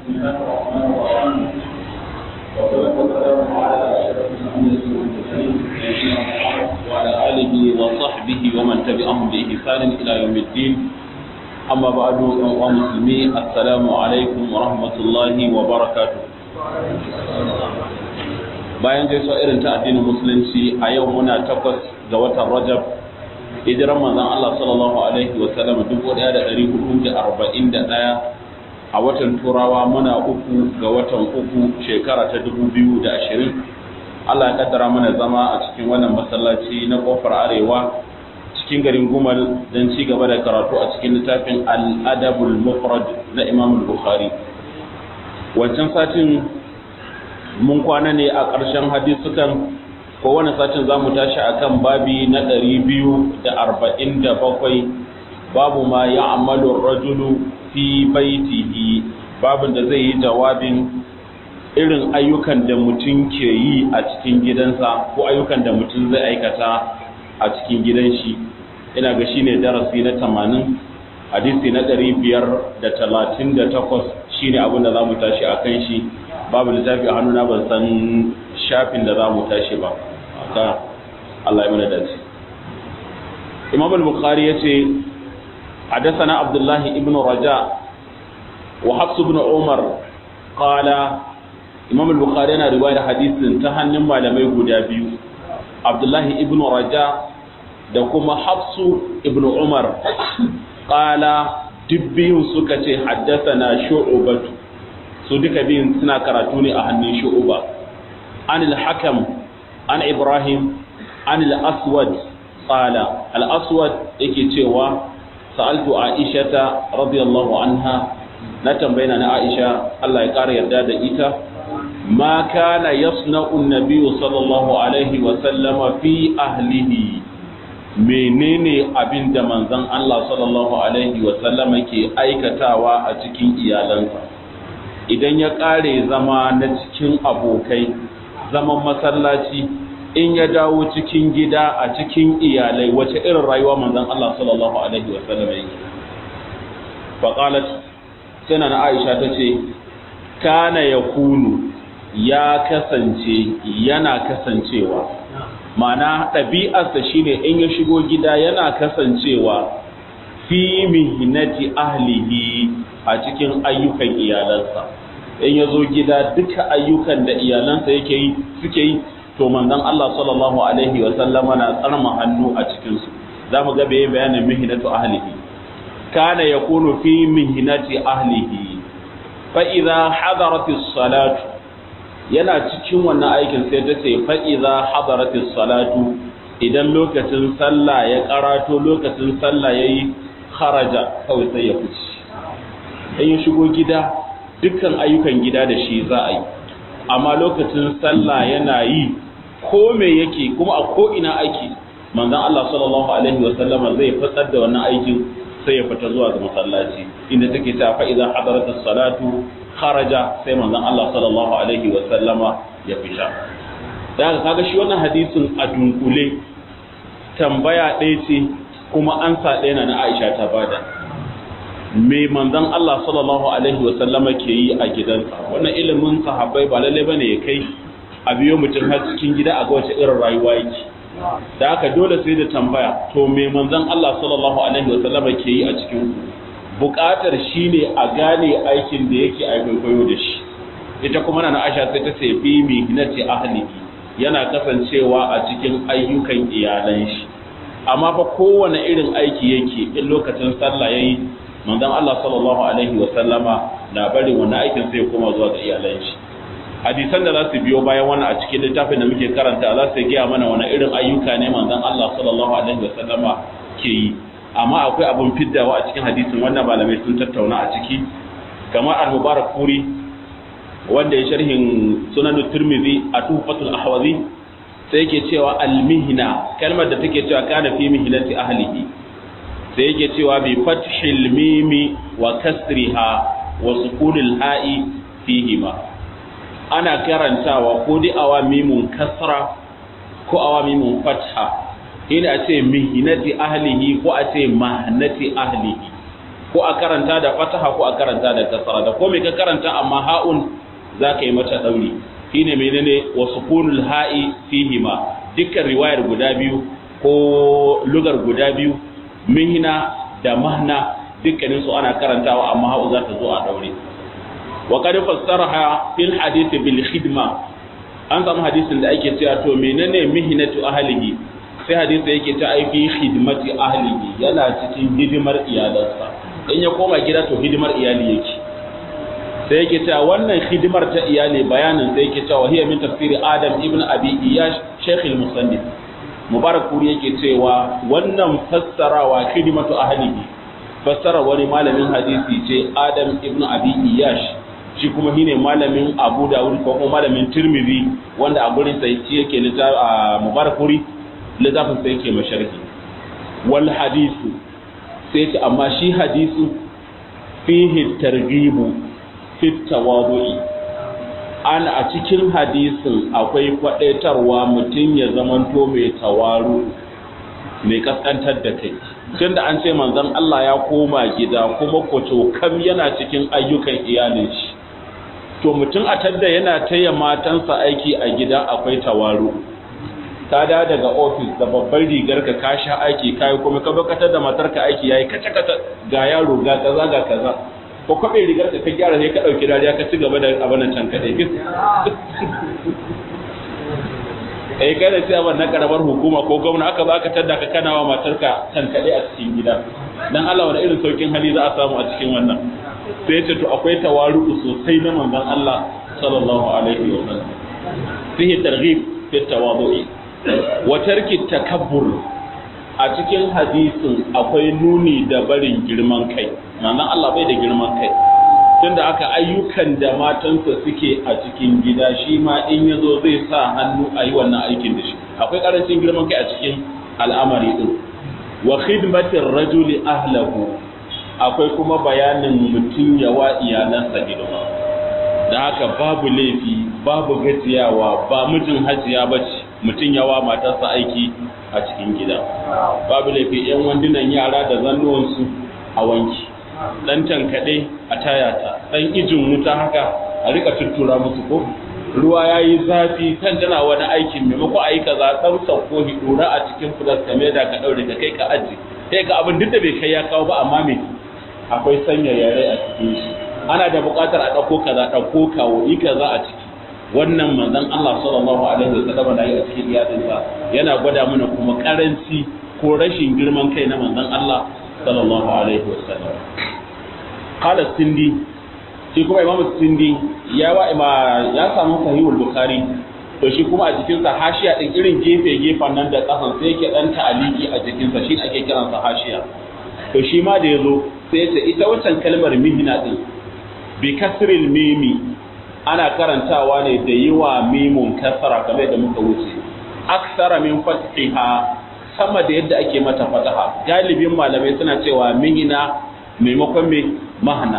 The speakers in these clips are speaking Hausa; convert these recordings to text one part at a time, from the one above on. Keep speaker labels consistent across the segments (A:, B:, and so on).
A: بسم الله الرحمن الرحيم والصلاة والسلام على أشرف الأنبياء والمرسلين سيدنا محمد وعلى آله وصحبه ومن تبعهم بإحسان إلى يوم الدين أما بعد أيها المسلمين السلام عليكم ورحمة الله وبركاته bayan gaisuwa irin ta addinin musulunci a yau muna takwas ga watan rajab hijiran manzon Allah sallallahu alaihi wa sallam 1441 a watan turawa muna uku ga watan uku shekara ta 2020 Allah ya kaddara mana zama a cikin wannan masallaci na kofar arewa cikin garin gumal don ci gaba da karatu a cikin littafin al-adabul mufrad na Imam Bukhari wancan satin mun kwana ne a ƙarshen hadisukan ko wani satin za mu tashi a kan babi na ɗari biyu da arba'in da bakwai babu ma ya amalu rajulu fi baitihi babin da zai yi jawabin irin ayyukan da mutum ke yi a cikin gidansa ko ayyukan da mutum zai aikata a cikin gidan shi ina ga shi ne darasi na tamanin hadisi na ɗari biyar da talatin da takwas shi ne abin da za mu tashi a kan shi babu littafi a hannuna ban san shafin da za mu tashi ba aka Allah ya mana dace Imam al-Bukhari yace حدثنا عبد الله ابن رجاء وحفص بن عمر قال Imam al-Bukhari yana riwayar hadisin ta hannun malamai guda biyu Abdullahi ibn Raja da kuma Hafsu ibn Umar qala dubbiyun suka ce haddathana shu'batu su duka biyun suna karatu ne a hannun shu'uba an al-hakam an ibrahim an al-aswad qala al-aswad yake cewa sa'altu aishata radiyallahu anha na tambayina na aisha Allah ya kara yarda da ita ma kana yasna'u an-nabiy sallallahu alaihi wa sallama fi ahlihi menene abin da manzon Allah sallallahu alaihi wa sallama ke aikatawa a cikin iyalansa idan ya ƙare zama na cikin abokai zaman masallaci in ya dawo cikin gida a cikin iyalai wace irin rayuwa manzon Allah sallallahu alaihi wa sallam yake faqalat sai na Aisha tace kana yakunu ya kasance yana kasancewa ma'ana ɗabi'arsa shine in ya shigo gida yana kasancewa fi mihnati ahlihi a cikin ayyukan iyalansa in ya zo gida duka ayyukan da iyalansa yake yi suke yi to manzon Allah sallallahu alaihi wa sallama na tsarma hannu a cikin su zamu ga bai bayanin mihnatu ahlihi kana yakunu fi mihnati ahlihi fa idza hadaratis salatu yana cikin wannan aikin sai ta ce fa idza hadaratis salatu idan lokacin sallah ya karato lokacin sallah yayi kharaja kawai sai ya fice in ya shigo gida dukkan ayyukan gida da shi za a yi amma lokacin sallah yana yi ko me yake kuma a ko ina aiki manzon Allah sallallahu alaihi wa sallama zai fitar da wannan aikin sai ya fita zuwa ga masallaci inda take ta fa idan hadarat salatu kharaja sai manzon Allah sallallahu alaihi wa sallama ya fita da haka kaga shi wannan hadisin a dunkule tambaya ɗaya ce kuma ansa ɗaya na na Aisha ta bada me manzon Allah sallallahu alaihi wa sallama ke yi a gidansa wannan ilimin sahabbai ba lalle bane ya kai a biyo mutum har cikin gida a ga wace irin rayuwa yake da haka dole sai da tambaya to me manzon Allah sallallahu alaihi wa sallama ke yi a cikin buƙatar shine a gane aikin da yake a kwaikwayo da shi ita kuma na Aisha sai ta ce bi mihnati ahlihi yana kasancewa a cikin ayyukan iyalan shi amma fa kowane irin aiki yake in lokacin sallah yayi manzon Allah sallallahu alaihi wa sallama na barin wannan aikin sai koma zuwa ga iyalan shi hadisan da za su biyo bayan wannan a cikin littafin da muke karanta za su gaya mana wani irin ayyuka ne manzon Allah sallallahu alaihi wa sallama ke yi amma akwai abun fiddawa a cikin hadisin wannan malamai sun tattauna a ciki kamar al-mubarak kuri wanda ya sharhin sunan tirmidhi a tuhfatul ahwazi sai yake cewa al-mihna kalmar da take cewa kana fi mihnati ahlihi sai yake cewa bi fathil mimi wa kasriha wa sukunil ha'i fihima ana karantawa ko dai awa mimun kasra ko awa mimun fatha ina a ce mihinati ahlihi ko a ce mahnati ahlihi ko a karanta da fataha ko a karanta da kasara da ko me ka karanta amma ha'un za ka yi mata ɗauri shine menene wa sukunul ha'i fihima dukkan riwayar guda biyu ko lugar guda biyu mihna da mahna dukkanin su ana karantawa amma ha'u za ta zo a ɗaure wa qad fassaraha fil hadith bil khidma an samu hadisin da ake cewa to menene mihnatu ahlihi sai hadisi yake ta aifi khidmati ahlihi yana cikin hidimar iyalansa in ya koma gida to hidimar iyali yake sai yake cewa wannan hidimar ta iyali bayanin sai yake cewa hiya min tafsiri adam ibn abi iyash shaykh al-musannif mubarak kuri yake cewa wannan fassarawa khidmatu ahlihi fassara wani malamin hadisi ce adam ibn abi iyash shi kuma shine malamin abu dawud ko kuma malamin tirmidhi wanda a gurin sai yake a mubarak kuri littafin sai yake masharhi wal hadisu sai ce amma shi hadisu fihi targhibu fi tawadu'i an a cikin hadisin akwai kwadaitarwa mutum ya zamanto mai tawaru mai kaskantar da kai tun da an ce manzon Allah ya koma gida kuma kwato kam yana cikin ayyukan iyalin shi to mutum a tadda yana taya matansa aiki a gida akwai tawaru ka da daga ofis da babbar rigar ka ka sha aiki kai kuma ka bakatar da matarka aiki yayi kace kace ga yaro ga kaza ga kaza ko kwabe rigar ka ka gyara sai ka dauki dariya ka ci gaba da abin can kadai eh kai da cewa na karamar hukuma ko gwamna aka baka tadda ka kana wa matarka kan kadai a cikin gida dan Allah wani irin saukin hali za a samu a cikin wannan sai ce to akwai tawaru sosai na manzon Allah sallallahu alaihi wa sallam fihi targhib fi tawadu'i wa tarki takabbur a cikin hadisin akwai nuni da barin girman kai manzon Allah bai da girman kai tunda aka ayyukan da matansa suke a cikin gida shi ma in ya zo zai sa hannu a yi wannan aikin da shi akwai karancin girman kai a cikin al'amari din wa khidmatin rajuli ahlahu akwai kuma bayanin mutum yawa iyalansa hidima da haka babu laifi babu gajiyawa ba mijin hajiya bace mutum yawa matarsa aiki a cikin gida babu laifi yan wandunan yara da zannuwansu a wanki dan tankaɗe a tayata dan ijin wuta haka a rika tuttura musu ko ruwa ya yi zafi kan tana wani aikin maimako a yi kaza ɗan sauko hidura a cikin fulas ka da ka ɗaure ka kai ka aji sai ka abin duk da bai kai ya kawo ba amma me akwai sanya yare a cikin shi ana da buƙatar a ɗauko kaza ɗauko kawo yi kaza a ciki wannan manzon Allah sallallahu alaihi wasallam da yi a cikin iyalinsa yana gwada mana kuma karanci ko rashin girman kai na manzon Allah sallallahu alaihi wasallam qala sindi shi kuma imam sindi ya wa ima ya samu sahihul bukhari to shi kuma a jikinsa hashiya din irin gefe gefen nan da kasan sai yake dan ta'aliki a jikinsa shi ake kiransa hashiya to shi ma da yazo sai ya ce ita wancan kalmar mihna din bi kasril mimi ana karantawa ne da yi wa mimun kasara kamar da muka wuce aksara min fatiha sama da yadda ake mata fataha galibin malamai suna cewa mihina maimakon mai mahana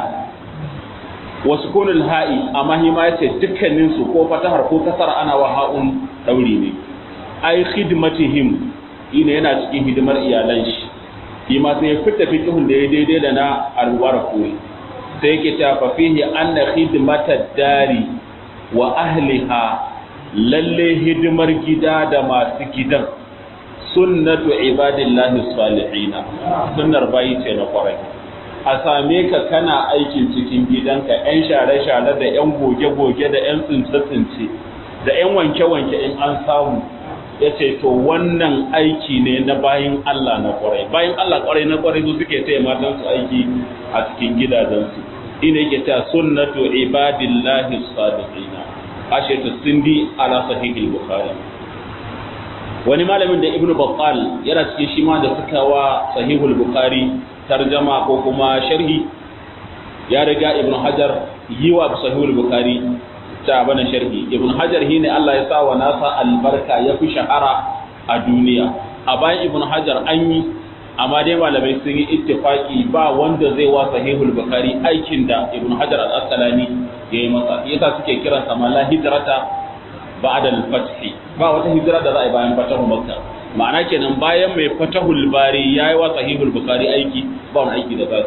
A: wasu kunul ha'i amma hi ma yace dukkanin su ko fatahar ko kasara ana wa ha'un dauri ne ai khidmatihim ina yana cikin hidimar iyalan shi shi ma sai ya fita fiqhun da ya daidai da na alwara koyi sai yake ta fa fihi anna khidmatad dari wa ahliha lalle hidimar gida da masu gidan sunnatu ibadillahi salihina sunnar bayi ce na kwarai a same ka kana aikin cikin gidanka yan share-share da yan goge-goge da yan tsince-tsince da yan wanke-wanke in an samu ya ce to wannan aiki ne na bayin Allah na kwarai bayin Allah kwarai na kwarai su suke taya matansu aiki a cikin gidajensu ina yake ta sunnatu ibadillahi salihina ashe ta sindi ala sahihil bukhari wani malamin da ibnu battal yana cikin shi ma da suka wa sahihul bukhari tarjama ko kuma sharhi ya riga ibnu hajar yi wa sahihul bukhari ta bana sharhi ibnu hajar shine Allah ya sa wa nasa albarka ya fi shahara a duniya a bayan ibnu hajar an yi amma dai malamai sun yi ittifaki ba wanda zai wa sahihul bukhari aikin da ibnu hajar al-asqalani ya yi masa yasa suke kiransa mala hijrata ba'da al-fath ba wata hijira da za a yi bayan fatahu makka ma'ana kenan bayan mai fatahul bari yayi wa sahihul bukhari aiki ba wani aiki da za su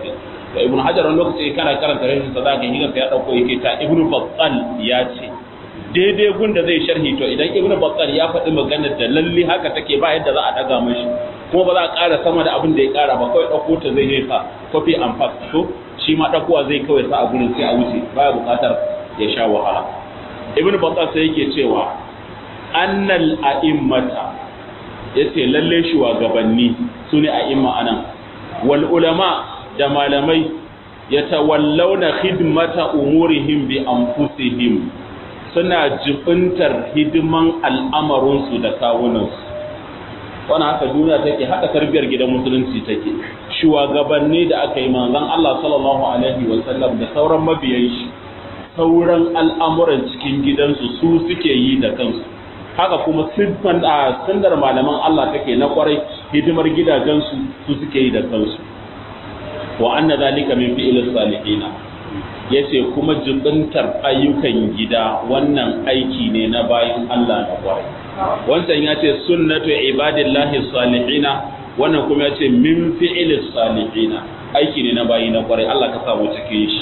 A: da ibnu hajar wani lokaci kana karanta rashin sa zaka higa sai ya dauko yake ta ibnu battal ya ce daidai gun da zai sharhi to idan ibnu battal ya faɗi maganar da lalle haka take ba yadda za a daga mashi kuma ba za a ƙara sama da abin da ya ƙara ba kawai ɗauko ta zai yi sa copy and paste to shi ma ɗaukowa zai kawai sa a gurin sai a wuce baya buƙatar ya sha wahala ibn battal sai yake cewa annal a'immata yace lalle shugabanni sune a'imma anan wal ulama da malamai yatawallawna khidmata umurihim bi anfusihim suna jibintar hidiman al'amarinsu da kawunansu wani haka duniya take haka tarbiyar gidan musulunci take shugabanni da aka yi manzon Allah sallallahu alaihi wa sallam da sauran mabiyan shi sauran al'amuran cikin gidansu su suke yi da kansu haka kuma siffan a sandar malaman Allah take na kwarai hidimar gidajensu su suke yi da kansu wa anna zalika min fi'il salihina yace kuma jibintar ayyukan gida wannan aiki ne na bayan Allah na kwarai wancan ya ce sunnatu ibadillahi salihina wannan kuma ya ce min fi'il salihina aiki ne na bayi na kwarai Allah ka samu cikin shi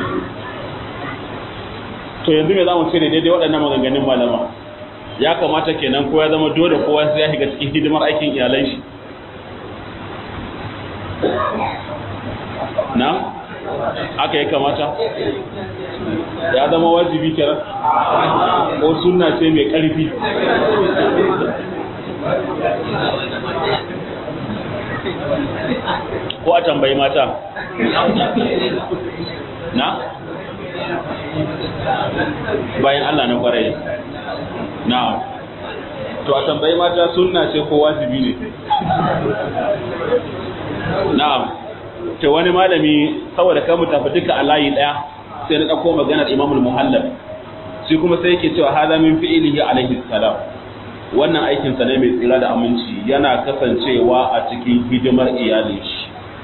A: to yanzu me zamu ce daidai waɗannan maganganun malama ya kamata kenan ko ya zama dole kowa sai ya shiga cikin hidimar aikin iyalan shi na aka yi kamata ya zama wajibi kenan ko sunna ce mai ƙarfi ko a tambayi mata na bayan Allah na kwarai na to a tambayi mata sunna ce ko wajibi ne na'am ta wani malami saboda kan tafi duka a layi daya sai na dauko maganar Imam al-Muhallab shi kuma sai yake cewa hada min fi'lihi alaihi salam wannan aikin sa ne mai tsira da aminci yana kasancewa a cikin hidimar iyalin shi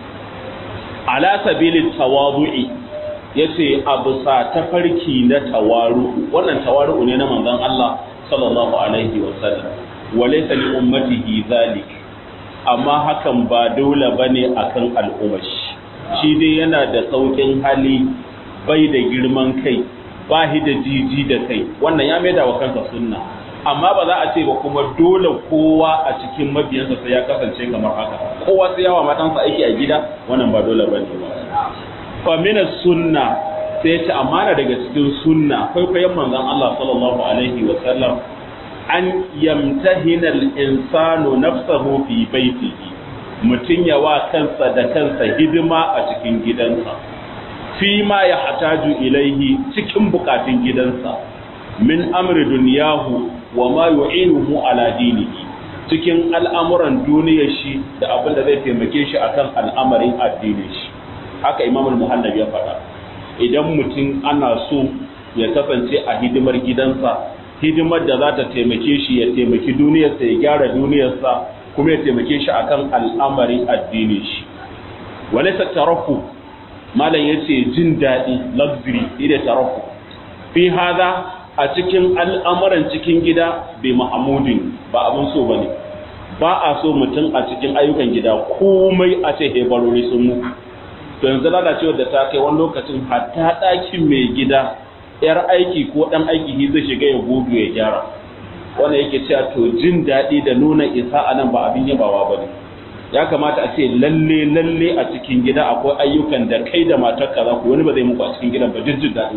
A: ala sabili tawadu'i yace abusa tafarki na tawaru wannan tawaru ne na manzon Allah sallallahu alaihi wa sallam walaysa li ummatihi zalik amma hakan ba dole bane akan al'ummar shi shi dai yana da saukin hali bai da girman kai ba shi da jiji da kai wannan ya maida wa kansa sunna amma ba za a ce ba kuma dole kowa a cikin mabiyansa sai ya kasance kamar haka kowa sai yawa matansa aiki a gida wannan ba dole bane ba fa min sunna sai ta amana daga cikin sunna kwaikwayon manzon Allah sallallahu alaihi wa sallam an yamtahina al-insanu nafsahu fi baitihi mutun ya wa kansa da kansa hidima a cikin gidansa fi ma ya hataju ilaihi cikin bukatun gidansa min amri dunyahu wa ma yu'inuhu ala dinihi cikin al'amuran duniyar shi da abin da zai taimake shi akan al'amarin addinin shi haka imam al-muhallab ya faɗa idan mutum ana so ya kasance a hidimar gidansa hidimar da za ta taimake shi ya taimaki duniyarsa ya gyara duniyarsa kuma ya taimake shi akan al'amarin addinin shi walaysa tarafu malam yace jin daɗi luxury ida tarafu fi hada a cikin al'amuran cikin gida bai mahamudin ba abin so bane ba a so mutum a cikin ayyukan gida komai a ce hebarori sun mu to yanzu lalacewar da ta kai wani lokacin hatta ɗakin mai gida yar aiki ko ɗan aiki zai shiga ya gudu ya gyara wanda yake cewa to jin daɗi da nuna isa a nan ba abin yabawa ba ne ya kamata a ce lalle lalle a cikin gida akwai ayyukan da kai da matarka za ku wani ba zai muku a cikin gidan ba jin jin daɗi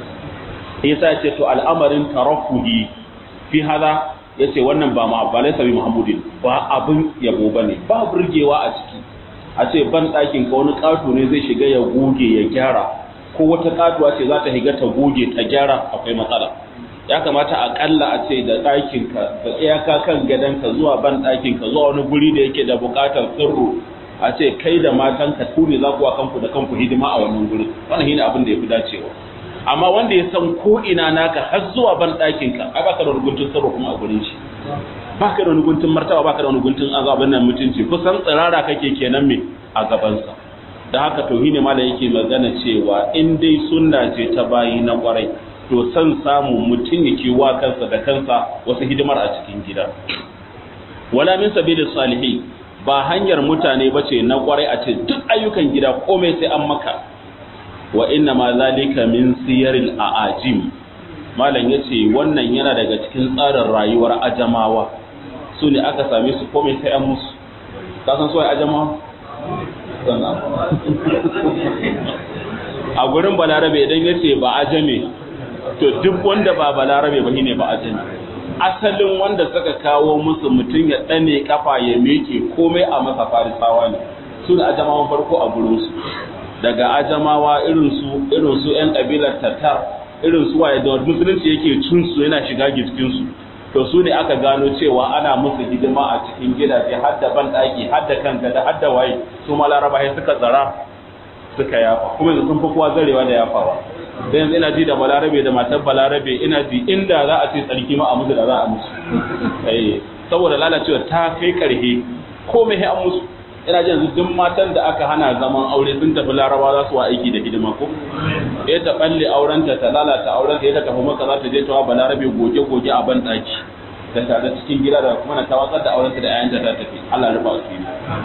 A: yasa ya ce to al'amarin tarafuhi fi hada ya ce wannan ba ma ba laisa bi muhammadin ba abin yabo ba ne ba burgewa a ciki a ce ban ɗakin ka wani ƙato ne zai shiga ya goge ya gyara ko wata ƙatuwa ce za ta higa ta goge ta gyara akwai matsala ya kamata aƙalla a ce da ɗakin ka da iyaka kan gadon ka zuwa ban ɗakin ka zuwa wani guri da yake da buƙatar sirru a ce kai da matan ka tune za ku wa kanku da kanku hidima a wannan guri wannan shine abin da ya fi dacewa amma wanda ya san ko ina naka har zuwa ban ɗakin ka ai baka da wani guntun sirru kuma a gurin shi baka da wani guntun martaba baka da wani guntun azabin nan mutunci kusan tsirara kake kenan me a gabansa da haka tauhidi mala yake magana cewa in dai sunna ce ta bayi na kwarai to san samu mutum yake wa kansa da kansa wasu hidimar a cikin gida wala min sabili salihin ba hanyar mutane ba ce na kwarai a ce duk ayyukan gida komai sai an maka wa inna ma zalika min siyaril a'ajim malam yace wannan yana daga cikin tsarin rayuwar ajamawa su ne aka same su komai sai an musu ka san suwaye ajamawa a gurin balarabe idan yace ba ajame to duk wanda ba balarabe ba shine ba ajame asalin wanda suka kawo musu mutum ya ɗane kafa ya meke komai a masa farisawa ne su da ajamawan farko a gurinsu daga ajamawa irinsu irinsu 'yan ƙabilar tatar irinsu waye da musulunci yake cinsu yana shiga jikinsu to su ne aka gano cewa ana musu hidima a cikin gidaje har da ban ɗaki har da kan gada har da waye su ma laraba suka tsara suka yafa kuma yanzu sun fi kowa zarewa da yafawa da yanzu ina ji da balarabe da matar balarabe ina ji inda za a ce tsarki ma a musu da za a musu saboda lalacewa ta kai karhe komai an musu ina ji yanzu duk matan da aka hana zaman aure sun tafi laraba za su wa aiki da hidima ko ya ta balle aurenta ta lalata aurenta ya ta tafi maka za ta je ta wa balarabe goge-goge a ban daki ta tare cikin gida da kuma ta watsar da aurenta da 'ya'yanta ta tafi Allah rufa asiri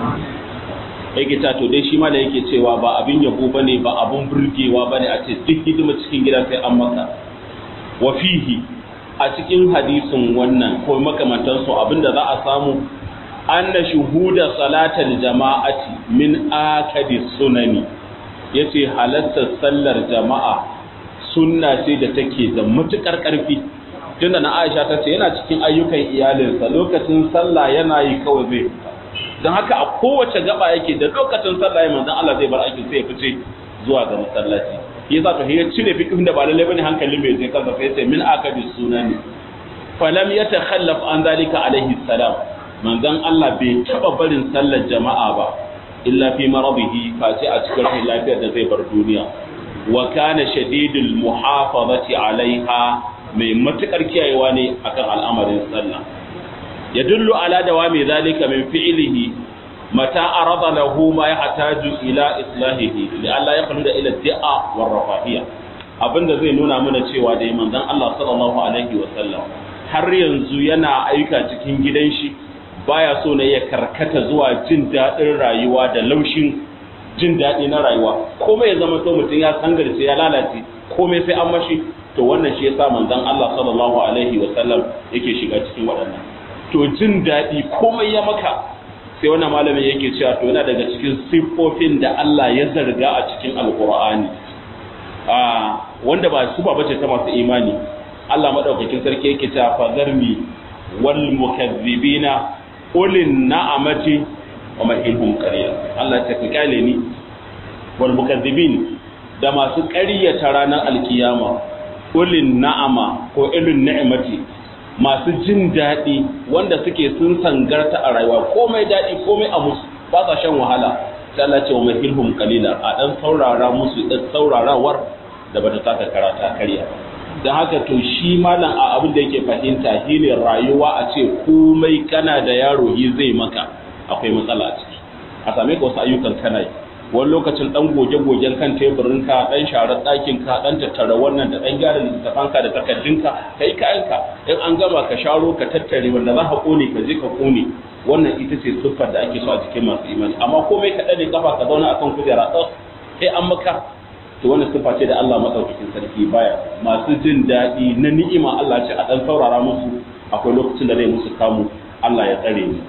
A: yake ta to dai shi ma da yake cewa ba abin yabo bane ba abun burgewa bane a ce duk hidima cikin gida sai an maka wa fihi a cikin hadisin wannan ko makamantan su abinda za a samu anna shuhuda salatal jama'ati min akadi sunani yace halattar sallar jama'a sunna ce da take da matukar karfi tunda na Aisha ta ce yana cikin ayyukan iyalinsa lokacin sallah yana yi kawai zai fita don haka a kowace gaba yake da lokacin sallah ya manzon Allah zai bar aikin sai ya fice zuwa ga masallaci shi yasa to ya cire fiqhin da ba lalle bane hankalin mai zai kansa sai ya ce min akadi sunani falam yatakhallaf an zalika alaihi salam manzon Allah bai taba barin sallar jama'a ba illa fi maradihi face a cikin lafiyar da zai bar duniya wa kana shadidul muhafazati alaiha mai matukar kiyayewa ne akan al'amarin sallah يدل على دوام ذلك من فعله متى عرض له ما يحتاج إلى إصلاحه لئلا يخلد إلى الدعاء والرفاهية abinda zai nuna mana cewa dai manzon Allah sallallahu alaihi wa sallam har yanzu yana aika cikin gidan shi baya so ne ya karkata zuwa jin daɗin rayuwa da laushin jin daɗi na rayuwa komai ya zama to mutum ya sangarce ya lalace komai sai an mashi to wannan shi yasa manzon Allah sallallahu alaihi wa sallam yake shiga cikin waɗannan to jin daɗi komai ya maka sai wannan malamin yake cewa to yana daga cikin siffofin da Allah ya zarga a cikin alkur'ani a wanda ba su ba bace ta masu imani Allah madaukakin sarki yake cewa fazarmi wal mukazzibina ulin na'amati wa mahilhum qaliya Allah ya ka kyale ni wal mukazzibin da masu ƙaryata ranar alkiyama ulin na'ama ko ilin ni'mati masu jin daɗi wanda suke sun sangarta a rayuwa komai daɗi komai a musu ba sa shan wahala sai Allah ce wa mahilhum qalila a dan saurara musu dan saurarawar da bata taka karata karya dan haka to shi malam a abin da yake fahimta shine rayuwa a ce komai kana da yaro yi zai maka akwai matsala a ciki a same ka wasu ayyukan kana yi wani lokacin dan goge-gogen kan teburin ka dan sharar ɗakin ka dan tattara wannan da dan gyara littafan ka da takardun ka kai kayanka in an gama ka sharo ka tattare wanda za ka kone ka je ka kone wannan ita ce siffar da ake so a cikin masu imani amma komai ka dade kafa ka zauna akan kujera tsaf sai an maka to wannan siffa ce da Allah madaukakin sarki baya masu jin daɗi na ni'ima Allah ce a dan saurara musu akwai lokacin da zai musu kamu Allah ya tsare ni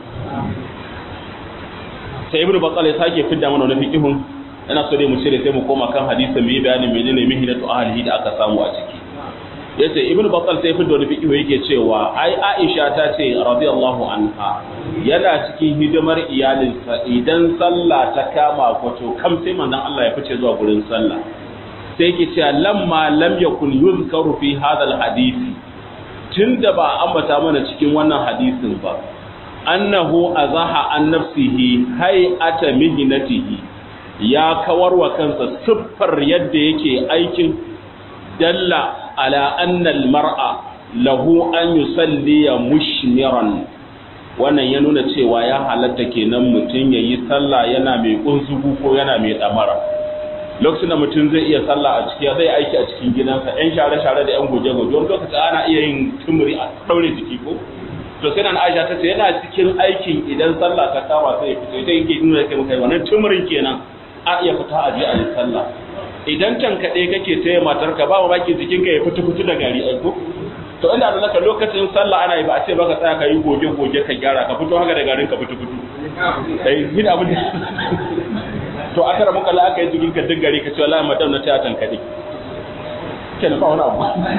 A: sai ibnu batsal ya sake fidda mana wani fiqihun ina so dai mu cire sai mu koma kan hadisin mu yi bayanin menene mihnatu ahlihi da aka samu a ciki yace ibnu batsal sai fidda wani fiqihu yake cewa ai aisha ta ce radiyallahu anha yana cikin hidimar iyalinsa idan sallah ta kama kwato kam sai manzon Allah ya fice zuwa gurin sallah sai yake cewa lamma lam yakun yuzkaru fi hadha hadisi tunda ba ambata mana cikin wannan hadisin ba annahu azaha an nafsihi hay'ata mihnatihi ya kawar wa kansa siffar yadda yake aikin dalla ala anna almar'a lahu an yusalliya mushmiran wannan ya nuna cewa ya halatta kenan mutum yayi sallah yana mai kunzugu ko yana mai damara lokacin da mutum zai iya sallah a ciki zai aiki a cikin gidansa yan share-share da yan goje-goje wani lokaci ana iya yin tumuri a daure jiki ko to to sai nan Aisha ta ce yana cikin aikin idan sallah ta kama sai ya fito ita yake nuna kai kai wannan tumurin kenan a iya fita a je a yi sallah idan can kaɗe kake taya matarka ba mamaki jikinka ya fito fito da gari aiko to inda da naka lokacin sallah ana yi ba a ce baka tsaya ka yi goge goge ka gyara ka fito haka da garin ka fito fito eh yin abin da to a tara muka la aka yi jikinka duk gari ka ce wallahi madam na taya tankade kenan ba wani abu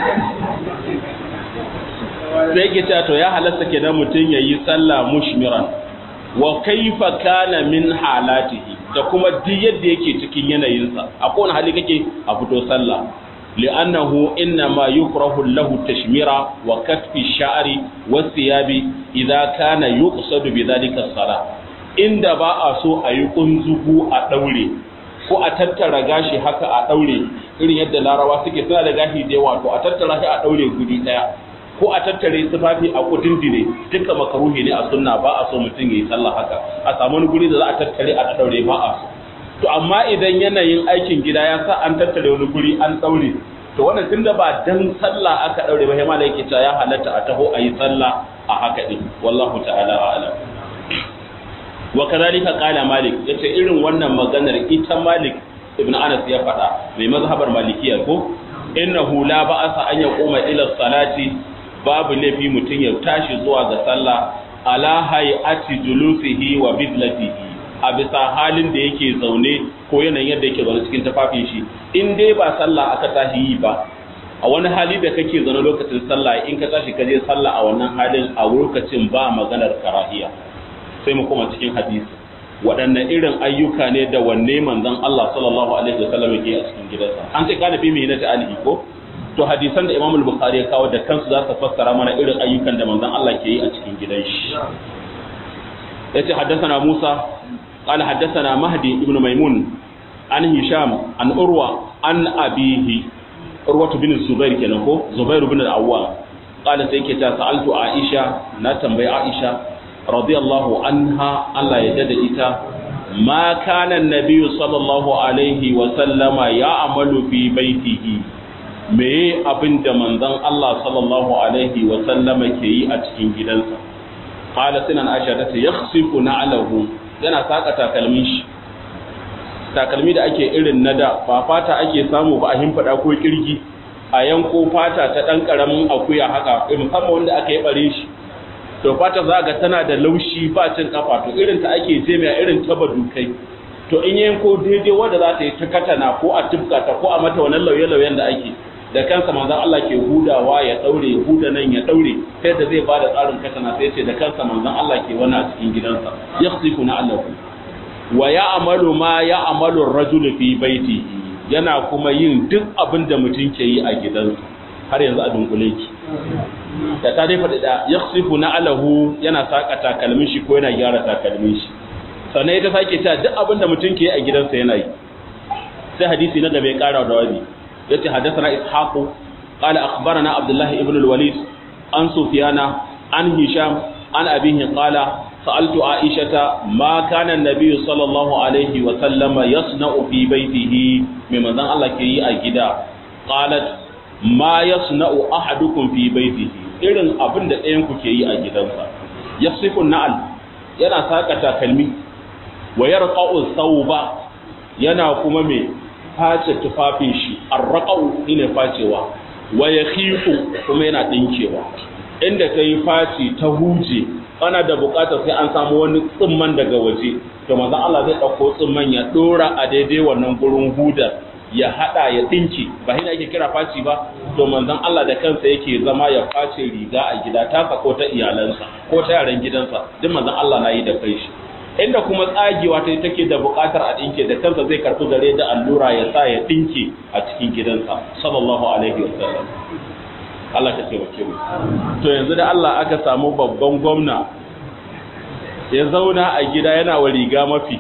A: sai yake cewa to ya halasta kenan mutum yayi sallah mushmiran wa kaifa kana min halatihi da kuma duk yadda yake cikin yanayinsa a kowane hali kake a fito sallah li'annahu innama yukrahu lahu tashmira wa kasfi sha'ri wa thiyabi idza kana yuqsadu bi dhalika as inda ba a so a yi kunzugu a daure ko a tattara gashi haka a daure irin yadda larawa suke suna da gashi da yawa to a tattara shi a daure guri daya ko a tattare tufafi a kudin dire duka makaruhi ne a sunna ba a so mutum ya yi sallah haka a samu wani guri da za a tattare a daure ba a so to amma idan yanayin aikin gida ya sa an tattare wani guri an daure to wannan tunda ba dan sallah aka daure ba sai malai yake cewa ya halatta a taho a yi sallah a haka din wallahu ta'ala a'lam wa kadhalika qala malik yace irin wannan maganar ita malik ibn anas ya faɗa mai mazhabar malikiya ko innahu la ba'asa an yaquma ila salati babu laifi mutum ya tashi zuwa ga sallah ala hay'ati julusihi wa bidlatihi a bisa halin da yake zaune ko yanayin yadda yake zaune cikin tafafin shi in dai ba sallah aka tashi yi ba a wani hali da kake zaune lokacin sallah in ka tashi ka je sallah a wannan halin a lokacin ba maganar karahiya sai mu koma cikin hadisi waɗanne irin ayyuka ne da wanne manzon Allah sallallahu alaihi wasallam yake a cikin gidansa an ce kana fi mihinati alihi ko to hadisan da Imam al-Bukhari ya kawo da kansu za su fassara mana irin ayyukan da manzon Allah ke yi a cikin gidan shi yace haddathana Musa qala haddathana Mahdi ibn Maimun an Hisham an Urwa an abihi Urwa bin Zubair kenan ko Zubair bin al-Awwam qala sai yake ta sa'altu Aisha na tambayi Aisha radiyallahu anha Allah ya dada ita ma kana an-nabiy sallallahu alaihi wa sallama ya amalu fi baitihi meye abin da manzon Allah sallallahu alaihi wa sallama ke yi a cikin gidansa qala sinan aisha ta ce yakhsifu na'lahu yana saka takalmin shi takalmi da ake irin na da ba fata ake samu ba a himfada ko kirgi a yanko fata ta dan karamin akuya haka musamman wanda aka yi bare shi to fata za ga tana da laushi ba cin kafa to irin ta ake jemiya irin ta badukai to in yanko daidai wanda za ta yi ta katana ko a tufka ta ko a mata wannan lauye-lauyen da ake da kansa manzon Allah ke hudawa ya daure huda nan ya daure sai da zai bada tsarin katana sai ce da kansa manzon Allah ke wani a cikin gidansa yakhsifu na Allah wa ya'malu ma ya'malu ar-rajul fi baitihi yana kuma yin duk abin da mutum ke yi a gidansa har yanzu a dunkule ki da ta dai faɗi da yakhsifu na alahu yana saka takalmin shi ko yana gyara takalmin shi sannan ita sake cewa duk abin da mutum ke yi a gidansa yana yi sai hadisi na gaba ya ƙara da wani yace hadathana ishaqu qala akhbarana abdullah ibn al-walid an sufyana an hisham an abihi qala sa'altu aishata ma kana an-nabiy sallallahu alaihi wa sallama yasna'u fi baytihi mai manzon Allah ke yi a gida qalat ma yasna'u ahadukum fi baytihi irin abin da ɗayan ku ke yi a gidansa yasifu na'al yana saka takalmi wa yarqa'u thawba yana kuma mai face tufafin shi arraqau ne facewa wa yakhifu kuma yana dinkewa inda kai faci ta huje ana da bukatar sai an samu wani tsimman daga waje to manzon Allah zai dauko tsimman ya dora a daidai wannan gurin hudar ya hada ya dinki ba hina yake kira faci ba to manzon Allah da kansa yake zama ya face riga a gida ta ko ta iyalansa ko ta yaran gidansa duk manzon Allah na yi da kai shi inda kuma tsagewa ta take da buƙatar a ɗinke da kansa zai karɓi zare da allura ya sa ya ɗinke a cikin gidansa sallallahu alaihi wa sallam Allah ka ce mu to yanzu da Allah aka samu babban gwamna ya zauna a gida yana wa riga mafi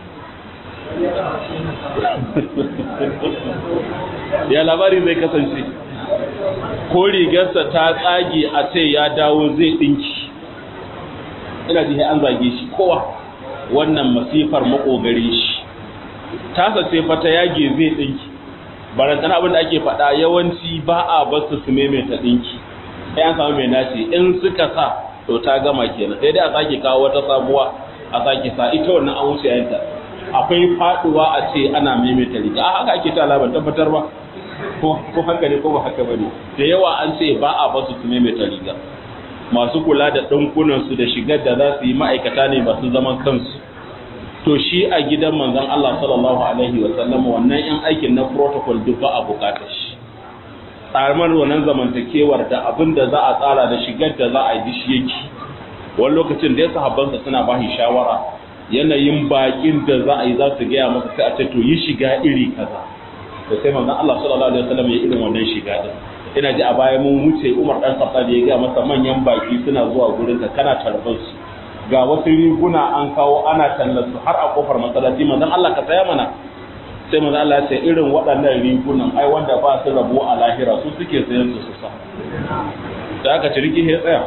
A: ya labari zai kasance ko rigarsa ta tsage a ce ya dawo zai ɗinki ina ji an zage shi kowa wannan masifar makogare shi tasa ce fata yage zai dinki barantana abin da ake faɗa yawanci ba a basu su maimaita dinki sai an samu mai nace in suka sa to ta gama kenan sai dai a sake kawo wata sabuwa a sake sa ita wannan an wuce yanta akwai faduwa a ce ana maimaita riga a haka ake ta labar tabbatar ba ko haka ne ko ba haka bane da yawa an ce ba a basu su maimaita riga masu kula da ɗankunan su da shigar da za su yi ma'aikata ne masu zaman kansu to shi a gidan manzon Allah sallallahu alaihi wa sallam wannan yan aikin na protocol duk ba a bukatar shi tsamar wannan zamantakewar da abin da za a tsara da shigar da za a yi shi yake wani lokacin da ya sahabbansa suna ba shi shawara yanayin bakin da za a yi za su gaya masa sai a ce to yi shiga iri kaza to sai manzon Allah sallallahu alaihi wasallam ya irin wannan shiga din ina ji a baya mun wuce Umar dan Khattab ya gaya masa manyan baki suna zuwa gurin ka kana tarbar su ga wasu riguna an kawo ana tallar su har a kofar masallaci manzon Allah ka saya mana sai manzon Allah ya ce irin waɗannan rigunan ai wanda ba su rabo a lahira su suke sayan su su sa da aka ciriki ya tsaya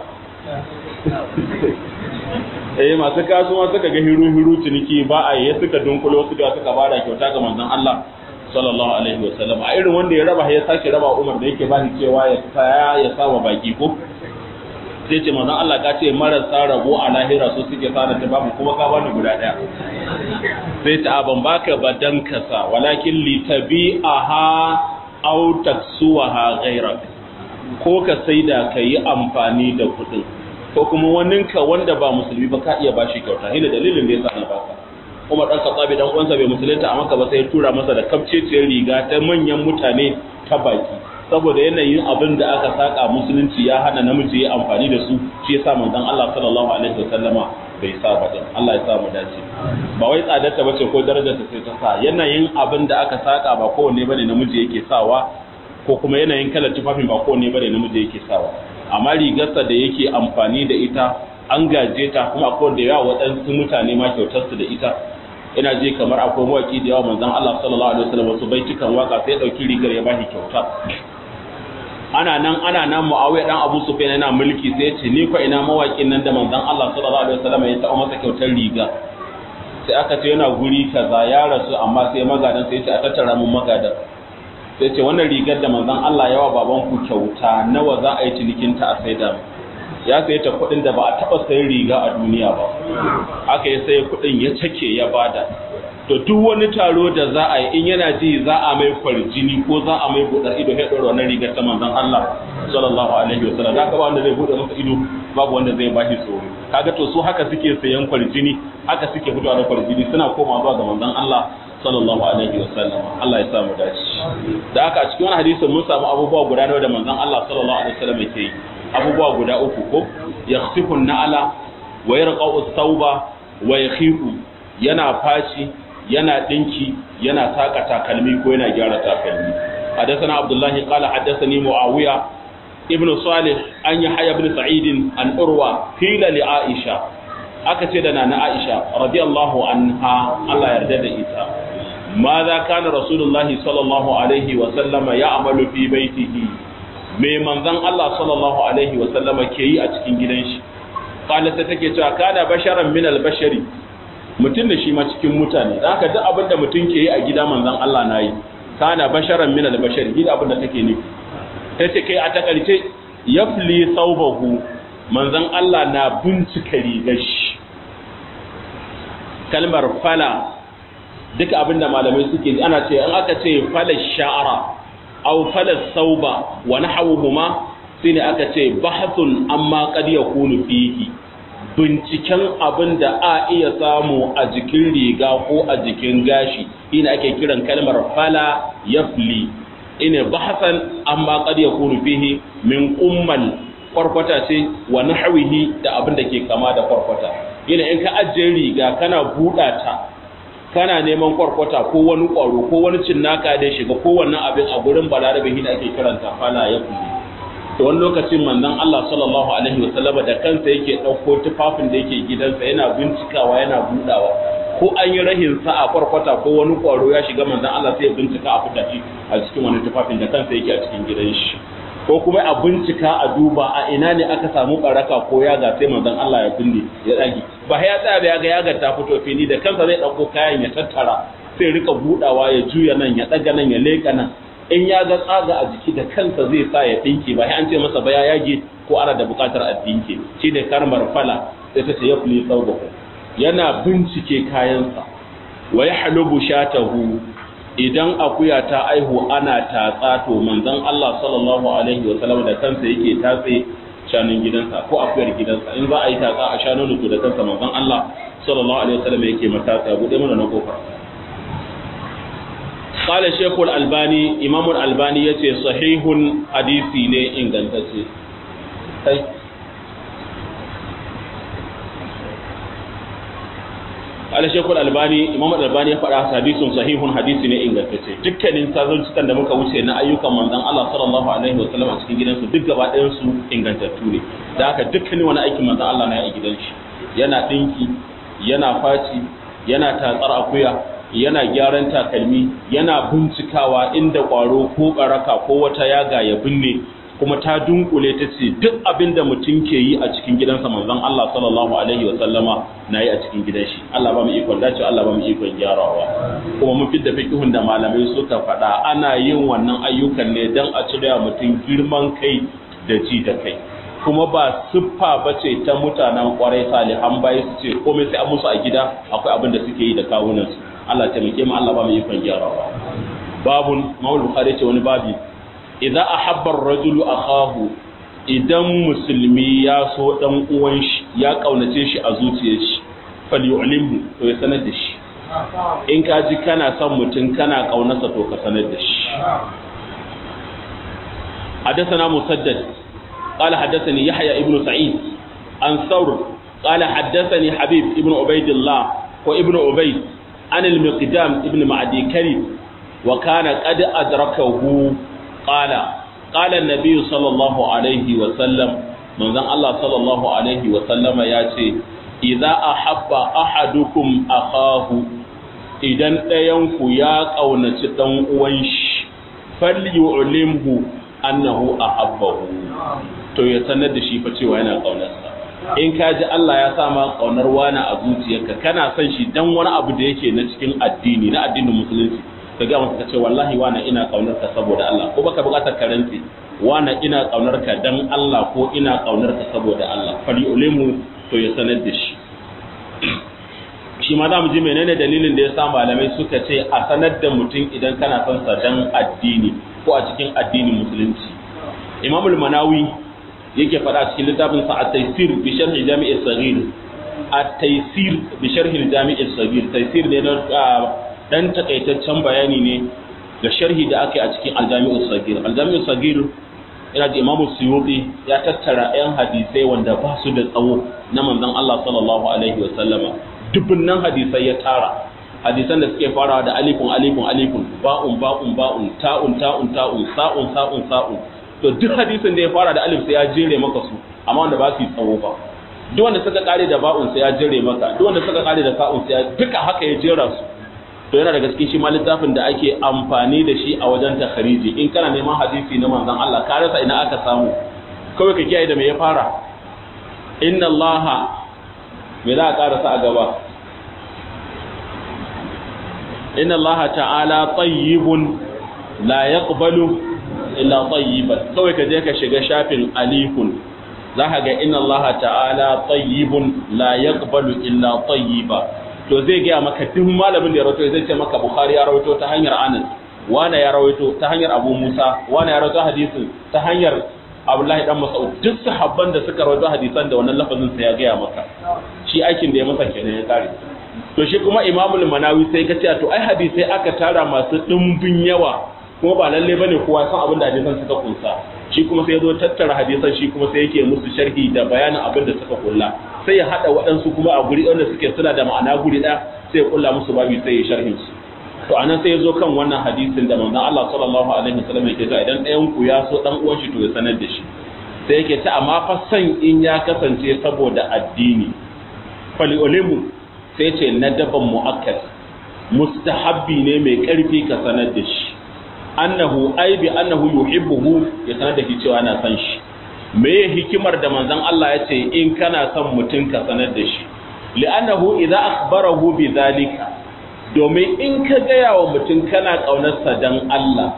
A: eh masu kasuwa suka ga hiru hiru ciniki ba a yi suka dunkulo suka suka bada kyauta ga manzon Allah sallallahu alaihi wa sallam a irin wanda ya raba ya sake raba Umar da yake ba shi cewa ya saya ya saba baki ko sai ce manzon Allah ka ce marasa rabo a lahira su suke sa ta babu kuma ka bani guda daya sai ta ban baka badan kasa walakin li tabi'aha aw taksuwaha ghairak ko ka saida ka yi amfani da kuɗin ko kuma waninka wanda ba musulmi ba ka iya bashi kyauta hina dalilin da yasa na baka Umar dan Khattabi dan uwansa bai musulunta a Makka ba sai ya tura masa da kafceciyar riga ta manyan mutane ta baki saboda yanayin abin da aka saka musulunci ya hana namiji ya amfani da su shi yasa manzon Allah sallallahu alaihi wasallama bai sa ba din Allah ya sa mu dace ba wai tsadar ta bace ko darajar ta sai ta sa yanayin abin da aka saka ba kowanne bane namiji yake sawa ko kuma yanayin kalar tufafin ba kowanne bane namiji yake sawa amma rigarsa da yake amfani da ita an gaje ta kuma akwai da yawa waɗansu mutane ma kyautar su da ita ina je kamar akwai mawaki da yawa manzon Allah sallallahu alaihi wasallam wasu baitukan waka sai ya dauki rigar ya bashi kyauta ana nan ana nan Muawiya dan Abu Sufyan yana mulki sai ya ce ni fa ina mawakin nan da manzon Allah sallallahu alaihi wasallam ya taɓa masa kyautar riga sai aka ce yana guri kaza ya rasu amma sai magadan sai ya ce a tattara mun magadan sai ce wannan rigar da manzon Allah yawa baban ku kyauta nawa za a yi cinikin ta a saida ya saye ta kuɗin da ba a taɓa sayan riga a duniya ba aka yi sai kuɗin ya cake ya bada to duk wani taro da za a yi in yana ji za a mai kwarjini ko za a mai buɗar ido ya ɗora wannan rigar ta manzon Allah sallallahu alaihi wa sallam haka ba wanda zai buɗe masa ido babu wanda zai bashi tsoro kaga to su haka suke sayan kwarjini haka suke fitowa da kwarjini suna koma zuwa ga manzon Allah sallallahu alaihi wa sallam Allah ya sa mu dace da haka a cikin wani hadisin mun samu abubuwa guda nawa da manzon Allah sallallahu alaihi wa sallam yake yi abubuwa guda uku ko yakhsifu na'ala wa yarqa'u thawba wa yakhifu yana fashi yana dinki yana saka takalmi ko yana gyara takalmi hadathana abdullahi qala hadathani muawiya ibnu salih an yahya ibn sa'id an urwa qila li aisha aka ce da nana aisha radiyallahu anha Allah yarda da ita ماذا كان رسول الله صلى الله عليه وسلم يعمل في بيته me manzon Allah sallallahu alaihi wa sallama ke yi a cikin gidan shi qala ta take cewa kana basharan min al-bashari mutum da shi ma cikin mutane dan haka duk abinda mutum ke yi a gida manzon Allah na yi kana basharan min al-bashari gida abinda take nufi tace kai a takalce yafli thawbahu manzon Allah na bincika rigar shi kalmar fala duka abinda malamai suke ana ce an aka ce fala sha'ara aw fala sauba wa nahawuhuma shine aka ce bahthun amma qad yakunu fihi binciken abin da a iya samu a jikin riga ko a jikin gashi ina ake kiran kalmar fala yafli ina bahasan amma qad yakunu fihi min ummal kwarkwata ce wa nahwihi da abin da ke kama da kwarkwata ina in ka ajiye riga kana buɗa ta kana neman kwarkwata ko wani ƙwaro ko wani cinnaka da shiga ko wannan abin a gurin balarabe shi da ake kiranta fala ya kulle to wani lokacin manzon Allah sallallahu alaihi wa sallama da kansa yake ɗauko tufafin da yake gidansa yana bincikawa yana budawa ko an yi rahin sa a kwarkwata ko wani ƙwaro ya shiga manzon Allah sai ya bincika a fita shi a cikin wani tufafin da kansa yake a cikin gidan shi ko kuma a bincika a duba a ina ne aka samu baraka ko yaga sai manzon Allah ya binne ya dage ba ya tsaya da yaga yaga ta fito fili da kansa zai dauko kayan ya tattara sai rika budawa ya juya nan ya daga nan ya leka nan in ya ga tsaga a jiki da kansa zai sa ya dinke ba sai an ce masa ba ya yage ko ana da bukatar a dinke shi ne karmar fala sai ta ce ya fuli saubahu yana bincike kayansa wa ya halubu shatahu idan akuya ta aihu ana tatsa to manzon Allah sallallahu alaihi wa sallam da kansa yake tatse shanun gidansa ko akuyar gidansa in za a yi tatsa a shanun to da kansa manzon Allah sallallahu alaihi wa sallam yake matasa bude mana na kofar قال شيخ الألباني إمام الألباني يتي صحيح حديثي ne ingantacce kai قال شيخ الألباني إمام الألباني ya faɗa hadisin sahihun hadisi ne ingantacce dukkanin sazantukan da muka wuce na ayyukan manzon Allah sallallahu alaihi wasallam a cikin gidansu duk gaba ɗayan su ingantattu ne da haka dukkanin wani aikin manzon Allah na a gidan shi yana dinki yana faci yana tatsar akuya yana gyaran takalmi yana bincikawa inda ƙwaro ko ɓaraka ko wata yaga ya binne kuma ta dunkule ta ce duk abin da mutum ke yi a cikin gidansa manzon Allah sallallahu alaihi wa sallama na yi a cikin gidan shi Allah ba mu ikon dace Allah ba mu ikon gyarawa kuma mun fidda fiqhun da malamai suka faɗa ana yin wannan ayyukan ne dan a cire mutum girman kai da ji da kai kuma ba siffa ba ce ta mutanen kwarai salihan bayi su ce komai sai an musu a gida akwai abin da suke yi da kawunansu Allah taimake mu Allah ba mu ikon gyarawa babun mawul bukhari ce wani babi idan ahabba ar-rajulu akahu idan musulmi ya so dan uwan shi ya kaunace shi a zuciyar shi falyu'limhu to ya sanar da shi in ka ji kana son mutum kana kaunarsa to ka sanar da shi حدثنا مسدد قال حدثني يحيى ابن سعيد عن ثور قال حدثني حبيب ابن عبيد الله وابن عبيد عن المقدام ابن معدي كريم وكان قد أدركه قال قال النبي صلى الله عليه وسلم من ذن الله صلى الله عليه وسلم ياتي إذا أحب أحدكم أخاه idan ɗayanku ya ƙaunaci ɗan uwan shi falyu'limhu annahu ahabbahu to ya sanar da shi fa cewa yana ƙaunarsa in ka ji Allah ya sa ma ƙaunar wani a zuciyarka kana son shi dan wani abu da yake na cikin addini na addinin musulunci ka ga masa ce wallahi wani ina ƙaunar ka saboda Allah ko baka buƙatar karanti wani ina ƙaunar ka dan Allah ko ina ƙaunar ka saboda Allah falyu'limhu to ya sanar da shi shi ma za mu ji menene dalilin da ya sa malamai suka ce a sanar da mutum idan kana son sa dan addini ko a cikin addinin musulunci imamul manawi yake faɗa cikin littafin sa at-taysir bi sharh jami' as-saghir at-taysir bi sharh jami' as-saghir taysir ne na dan takaitaccen bayani ne ga sharhi da aka yi a cikin al-jami' as-saghir al-jami' as-saghir ina ji imamu suyuti ya tattara yan hadisai wanda ba su da tsawo na manzon Allah sallallahu alaihi wa sallama dubunnan hadisai ya tara hadisan da suke farawa da alifun alifun alifun ba'un ba'un ba'un ta'un ta'un ta'un sa'un sa'un sa'un to duk hadisin da ya fara da alif sai ya jere maka su amma wanda ba su yi tsawo ba duk wanda suka kare da ba'un sai ya jere maka duk wanda suka kare da sa'un sai ya duka haka ya jera su to yana daga cikin shi ma littafin da ake amfani da shi a wajen takhariji in kana neman hadisi na manzon Allah ka rasa ina aka samu kawai ka kiyaye da me ya fara inna allaha me za a karasa a gaba inna allaha ta'ala tayyibun la yaqbalu illa tayyiban kawai ka je ka shiga shafin alifun za ka ga inna allaha ta'ala tayyibun la yaqbalu illa tayyiba to zai gaya maka duk malamin da ya rawaito zai ce maka bukhari ya rawaito ta hanyar anas wane ya rawaito ta hanyar abu musa wane ya rawaito hadisin ta hanyar abdullahi dan mas'ud duk sahabban da suka rawaito hadisan da wannan lafazin sa ya gaya maka shi aikin da ya masa kenan ya kare to shi kuma imamul manawi sai ka ce to ai hadisai aka tara masu dimbin yawa kuma ba lalle bane kowa san abin da hadisan suka kunsa shi kuma sai ya zo tattara hadisan shi kuma sai yake musu sharhi da bayanin abin da suka kulla sai ya hada waɗansu kuma a guri wanda suke suna da ma'ana guri ɗaya sai ya kulla musu babi sai ya sharhin su to anan sai ya zo kan wannan hadisin da manzon Allah sallallahu alaihi wasallam yake cewa idan ɗayan ku ya so dan uwan shi to ya sanar da shi sai yake ta amma fa san in ya kasance saboda addini fali ulimu sai ce nadaban muakkad mustahabbi ne mai karfi ka sanar da shi annahu ai bi annahu yuhibbuhu ya sanar da shi cewa na san shi me hikimar da manzon Allah ya ce in kana son mutum ka sanar da shi li'annahu idza akhbarahu bi zalika domin in ka gaya wa mutum kana ƙaunarsa don Allah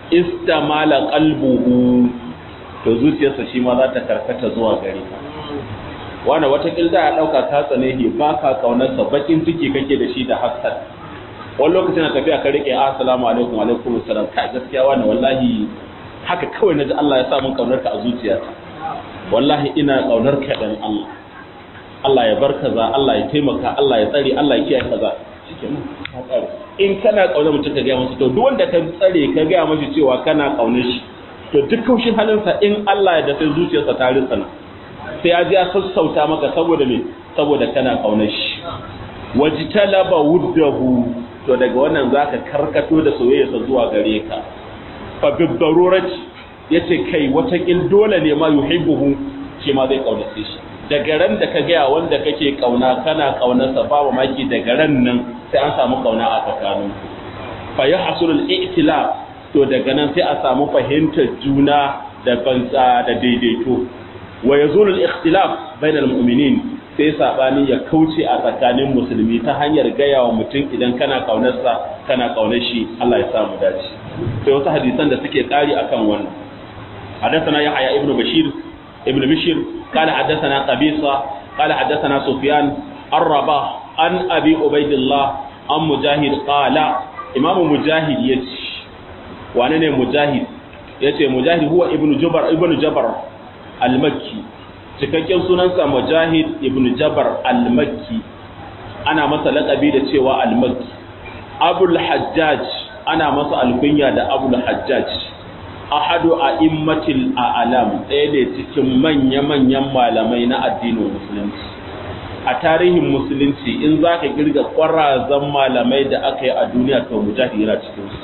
A: istamala qalbuhu to zuciyarsa shi ma za ta karkata zuwa gare ka wanda wata kilda ya dauka ka tsane shi ba ka kaunarsa bakin ciki kake da shi da hasad wani lokacin na tafiya ka rike assalamu alaikum alaikum assalam kai gaskiya wani wallahi haka kawai naji Allah ya sa mun kaunar ka a zuciyata wallahi ina kaunar ka dan Allah Allah ya bar kaza Allah ya taimaka Allah ya tsare Allah ya kiyaye kaza shikenan ka tsare in kana kaunar mutum ka ga masa to duk wanda ka tsare ka ga masa cewa kana kaunar shi to duk kaushin halinsa in Allah ya da sai zuciyarsa ta ritsana sai ya ji ya sassauta maka saboda me saboda kana kaunar shi wajtalaba wuddahu to daga wannan zaka karkato da soyayyarsa zuwa gare ka fa bi darurati yace kai wata kin dole ne ma yuhibbuhu shi ma zai kaunace shi daga ran da ka ga wanda kake kauna kana kaunarsa babu maki daga ran nan sai an samu kauna a tsakaninku fa yahsulul i'tilaf to daga nan sai a samu fahimtar juna da banza da daidaito wa yazulu al-ikhtilaf bayna al-mu'minin sai sabani ya kauce a tsakanin musulmi ta hanyar gaya wa mutum idan kana kaunarsa kana kaunar shi Allah ya samu dace sai wasu hadisan da suke kari akan wannan حدثنا يحيى ابن بشير ابن بشير قال حدثنا قبيصة قال حدثنا سفيان الرباح عن أبي عبيد الله عن مجاهد قال إمام مجاهد يتش wane ne mujahid ya ce mujahid huwa ibn jabar ibn jabar al-makki cikakken sunansa mujahid ibn jabar al-makki ana masa laƙabi da cewa al-makki abul hajjaj ana masa alkunya da abul hajjaj ahadu a immatil a'lam ɗaya ne cikin manya-manyan malamai na addinin musulunci a tarihin musulunci in za ka girga ƙwarazan malamai da aka yi a duniya to mujahid yana cikinsu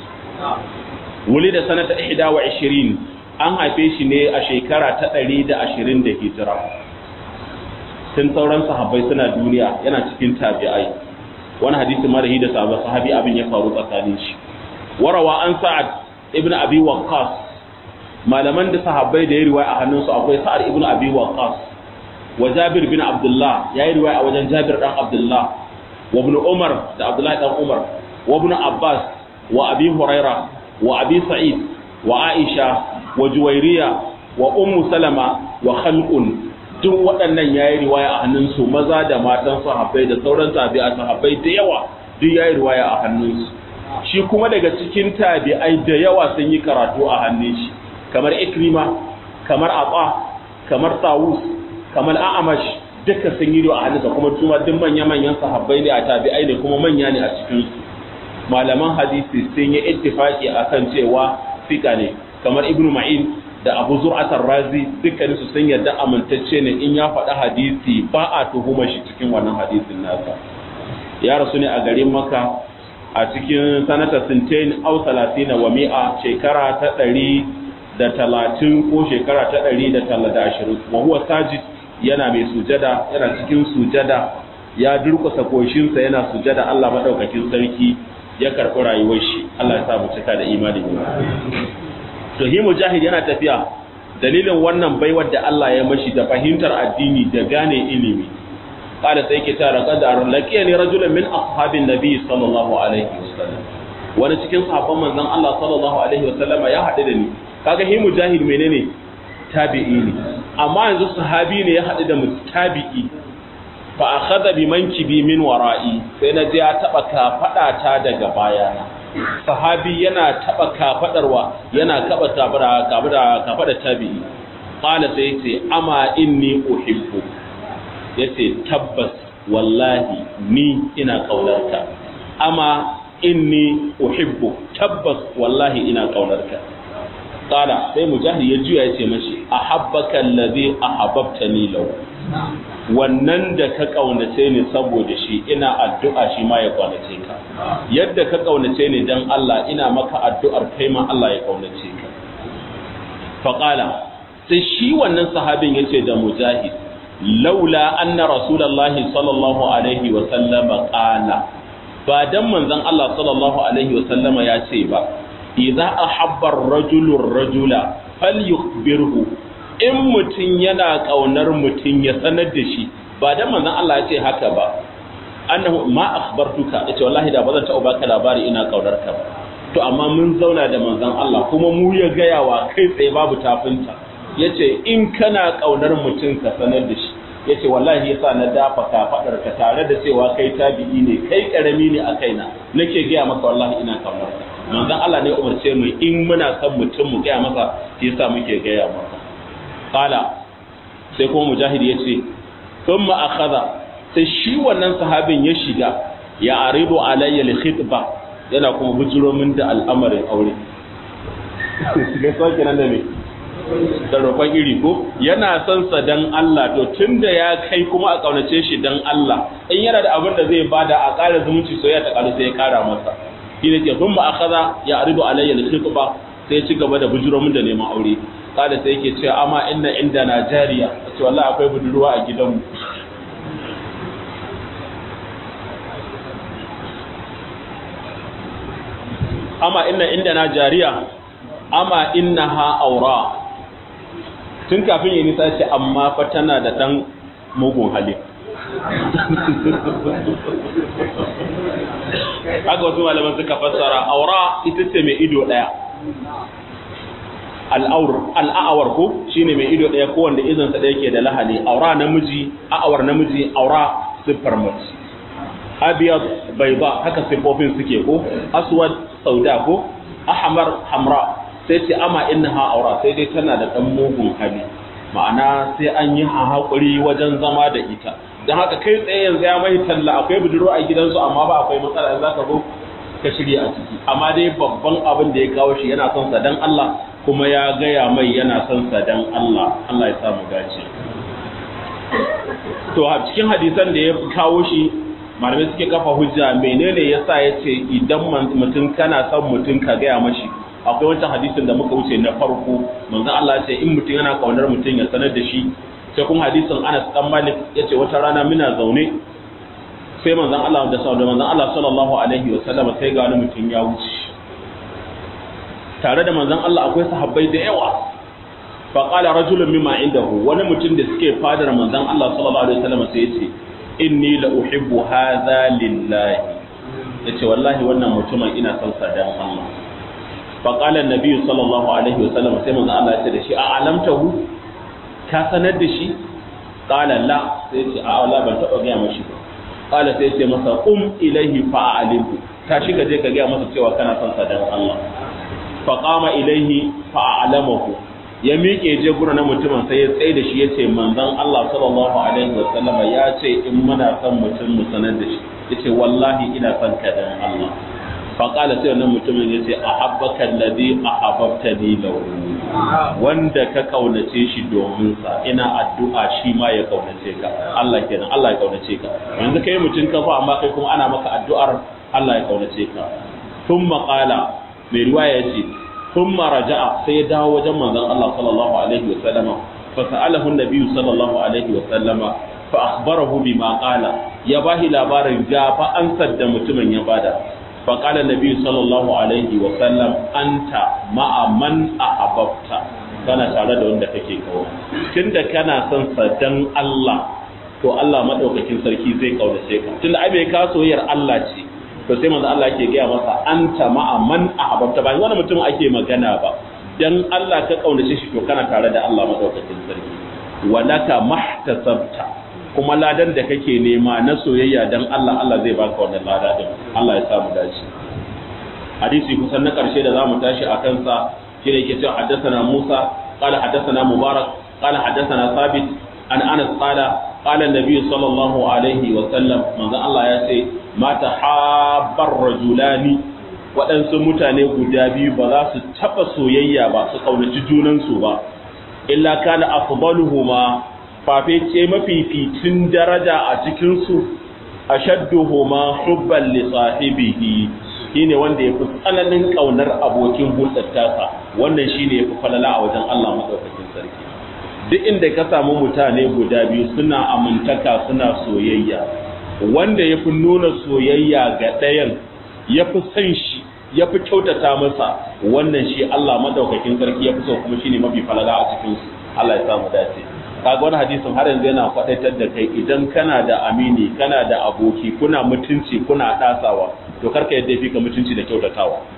A: wuli da sanata ihda wa ishirin an haife shi ne a shekara ta ɗari da ashirin da hijira tun sauran sahabbai suna duniya yana cikin tabi'ai wani hadisi marahi da sabon sahabi abin ya faru tsakanin shi warawa an sa'ad ibn abi waqqas malaman da sahabbai da ya riwaya a hannunsu akwai sa'ad ibn abi waqqas wa jabir bin abdullah ya yi riwaya a wajen jabir dan abdullah wa ibn umar da abdullah dan umar wa ibn abbas wa abi huraira wa abi sa'id wa aisha wa juwairiya wa ummu salama wa khalqun duk waɗannan yayi riwaya a hannunsu maza da matan sahabbai da sauran tabi'a sahabbai da yawa duk yayi riwaya a hannunsu shi kuma daga cikin tabi'ai da yawa sun yi karatu a hannun shi kamar ikrima kamar aba kamar tawus kamar a'amash duka sun yi a hannunsa kuma su duk manya manyan sahabbai ne a tabi'ai ne kuma manya ne a cikin su malaman hadisi sun yi ittifaki akan cewa fika ne kamar ibnu ma'in da abu zur'atar razi dukkanin su sun yarda amintacce ne in ya faɗi hadisi ba a tuhuma shi cikin wannan hadisin nasa ya rasu ne a garin maka a cikin sanata sintain au salatina wa mi'a shekara ta ɗari da talatin ko shekara ta ɗari da da ashirin wa huwa sajid yana mai sujada yana cikin sujada ya durkusa koshinsa yana sujada Allah madaukakin sarki ya karɓi rayuwar shi Allah ya sa mu cika da imani to hi mujahid yana tafiya dalilin wannan baiwar da Allah ya mashi da fahimtar addini da gane ilimi qala sai ke tara qadar laqiyani rajulun min ashabin nabi sallallahu alaihi wasallam wani cikin sahabban manzon Allah sallallahu alaihi wasallama ya haɗu da ni kaga hi mujahid menene tabi'i ne amma yanzu sahabi ne ya haɗu da mutabi'i fa akhadha bi mankibi min wara'i sai na je ya taba kafada ta daga bayana sahabi yana taba kafadarwa yana kaba kafada kafada kafada tabi'i qala sai yace ama inni uhibbu yace tabbas wallahi ni ina kaunarka ama inni uhibbu tabbas wallahi ina kaunarka qala sai mujahid ya juya yace mashi ahabbaka allazi ahabbtani law wannan da ka kaunace ni saboda shi ina addu'a shi ma ya kaunace ka yadda ka kaunace ni dan Allah ina maka addu'ar kai ma Allah ya kaunace ka faqala sai shi wannan sahabin yace da mujahid laula anna rasulullahi sallallahu alaihi wa sallama qala ba dan manzon Allah sallallahu alaihi wa sallama ya ce ba idza ahabba ar-rajulu ar-rajula falyukhbirhu in mutum yana ƙaunar mutum ya sanar da shi ba dan manzon Allah ya ce haka ba annahu ma akhbartuka yace wallahi da bazan taɓa baka labari ina ƙaunar ka ba to amma mun zauna da manzon Allah kuma mu ya gaya wa kai tsaye babu tafinta yace in kana kaunar mutum ka sanar da shi yace wallahi yasa na dafa ka fadar ka tare da cewa kai tabi'i ne kai karami ne a kaina nake gaya maka wallahi ina kaunar ka manzon Allah ne umarce mu in muna son mutum mu gaya masa shi yasa muke gaya maka qala sai kuma mujahid yace thumma akhadha sai shi wannan sahabin ya shiga ya aridu alayya li khitba yana kuma bujuro min da al'amarin aure ga sauke nan da me da roƙon iri ko yana son sa dan Allah to tunda ya kai kuma a kaunace shi dan Allah in yana da abin da zai bada a ƙara zumunci soyayya ta ƙaru sai ya ƙara masa shi ne ke thumma akhadha ya aridu alayya li khitba sai ya ci gaba da bujuro min da neman aure kada sai yake cewa amma inna inda Najeriya ce wallahi akwai budurwa a gidanmu amma inna inda na jariya amma inna ha aura tun kafin yi nisa ce amma fa tana da ɗan mugun hali haka wasu malaman suka fassara aura ita ce mai ido ɗaya al'awar ko shine mai ido ɗaya ko wanda izansa ɗaya ke da lahani aura namiji a'awar namiji aura siffar mace abiyad bayda haka siffofin suke ko aswad sauda ko ahmar hamra sai ce ama innaha aura sai dai tana da dan mugun hali ma'ana sai an yi hakuri wajen zama da ita dan haka kai tsaye yanzu ya mai talla akwai budurwa a gidansu amma ba akwai matsala za ka zo ka shirya a ciki amma dai babban abin da ya kawo shi yana son sa dan Allah kuma ya gaya mai yana son sa dan Allah Allah ya samu dace to a cikin hadisan da ya kawo shi malamai suke kafa hujja menene yasa yace idan mutum kana son mutum ka gaya mashi akwai wancan hadisin da muka wuce na farko manzon Allah ya ce in mutum yana kaunar mutum ya sanar da shi sai kuma hadisin Anas dan Malik yace wata rana muna zaune sai manzon Allah da sallallahu manzon Allah sallallahu alaihi wa sallam sai ga wani mutum ya wuce tare da manzon Allah akwai sahabbai da yawa fa qala rajulun mimma indahu wani mutum da suke fadar manzon Allah sallallahu alaihi wa sallam sai yace inni la uhibbu hadha lillahi yace wallahi wannan mutumin ina son sa dan Allah fa qala an-nabi sallallahu alaihi wasallam sai manzo Allah ya ce da shi a alamtahu ka sanar da shi qala la sai ce a wala ban taba ga mashi qala sai ce masa um ilaihi fa alimhu ta shiga je ka ga masa cewa kana son sa dan Allah fa qama ilaihi fa alamahu ya miƙe je gura na mutumin sai ya tsaye da shi ya ce manzon Allah sallallahu alaihi wa sallama ya ce in muna son mutum mu sanar da shi ya ce wallahi ina son ka dan Allah faƙala sai wannan mutumin ya ce ahabbaka alladhi ahabbtani lahu wanda ka kaunace shi domin sa ina addu'a shi ma ya kaunace ka Allah kenan Allah ya kaunace ka yanzu kai mutum ka fa amma kai kuma ana maka addu'ar Allah ya kaunace ka thumma qala mai riwaya yace ثم رجع sai ya dawo wajen manzon Allah sallallahu alaihi wa sallama fa sa'alahu an-nabi sallallahu alaihi wa sallama fa akhbarahu bima qala ya bahi labarin ga fa ansar da mutumin ya bada fa qala an-nabi sallallahu alaihi wa sallam anta ma'a man ahabbta kana tare da wanda kake kawo tunda kana son sa dan Allah to Allah madaukakin sarki zai kaunace ka tunda ai bai ka soyayyar Allah ce to sai manzo Allah yake gaya masa anta ma'a man ahabbta ba wani mutum ake magana ba dan Allah ka kaunace shi to kana tare da Allah madaukakin sarki walaka mahtasabta kuma ladan da kake nema na soyayya dan Allah Allah zai baka wannan lada din Allah ya samu dace hadisi kusan na karshe da zamu tashi a kansa shine yake cewa haddathana Musa qala haddathana Mubarak qala haddathana Thabit an Anas qala qala an-nabi sallallahu alaihi wa sallam manzo Allah ya ce mata habbar rajulani waɗansu mutane guda biyu ba za su taɓa soyayya ba su ƙaunaci junansu ba illa kana afdaluhuma fafe ce mafificin daraja a cikinsu ashadduhuma hubban li sahibihi shine wanda yafi tsananin ƙaunar abokin hulɗar tasa wannan shine yafi falala a wajen Allah madaukakin sarki duk inda ka samu mutane guda biyu suna amintaka suna soyayya wanda ya fi nuna soyayya ga ɗayan ya fi son shi ya fi kyautata masa wannan shi Allah madaukakin sarki ya fi so kuma shine mafi falala a cikin su Allah ya samu dace kaga wani hadisin har yanzu yana faɗaitar da kai idan kana da amini kana da aboki kuna mutunci kuna ɗasawa to karka yadda fi ka mutunci da kyautatawa